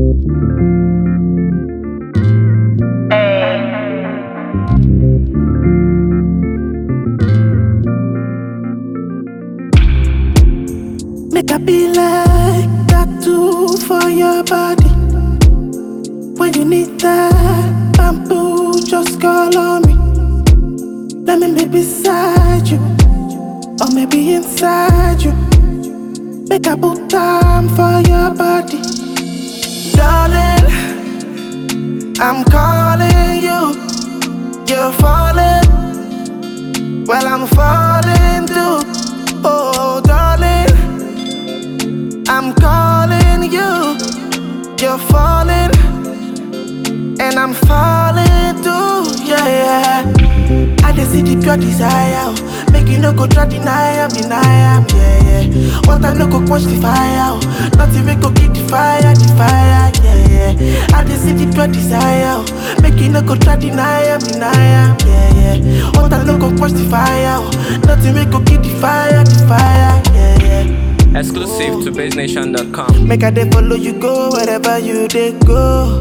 Make I be like tattoo for your body. When you need that bamboo, just call on me. Let me be beside you, or maybe inside you. Make I put time for your body, darling. I'm calling you, you're falling. Well, I'm falling too. Oh, darling. I'm calling you, you're falling, and I'm falling too, yeah, yeah. I just see the pure desire, oh. make you no go try deny am, deny am, yeah, yeah. What I no go quench the fire, oh. nothing we go keep the fire, the fire, yeah, yeah. I just see the pure desire, oh. make you no go try deny am, deny am, yeah, yeah. What I no go quench the fire, oh. nothing we go keep the fire, the fire, yeah, yeah. Exclusive to basenation.com. Make I dey follow you go wherever you dey go.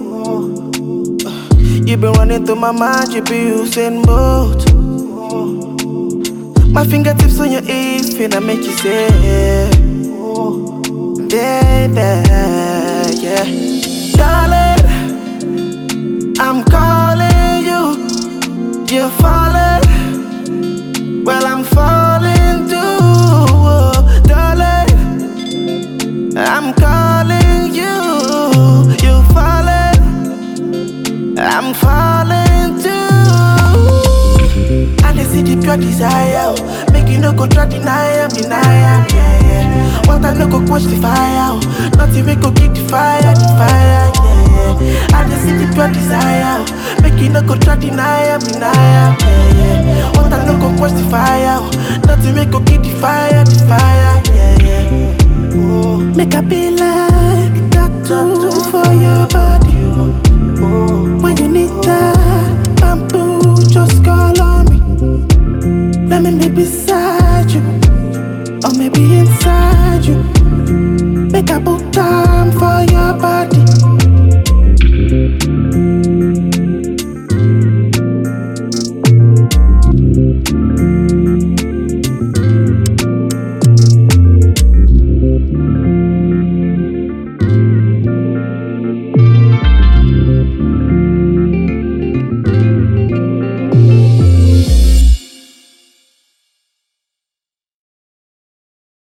You been running through my mind, you be Usain Bolt. My fingertips on your hips, finna make you say, baby, yeah, darling. I'm calling you, you're falling. Well, I'm falling too, oh, darling. I'm calling you, you falling. I'm falling too. And I see the pure desire, oh. make you no go try deny am, deny am, yeah, yeah. What I no go quench the fire, oh. nothing we go keep the fire, the fire, yeah, yeah. And I see the pure desire, oh. make you no go try deny am, deny am, yeah, yeah. What I no go quench the fire, oh. nothing we go keep the fire, the fire, yeah, yeah. Oh. Make I be like tattoo for your body. When you need that bamboo, just call on me. Let me be beside you, or maybe inside you. Make I put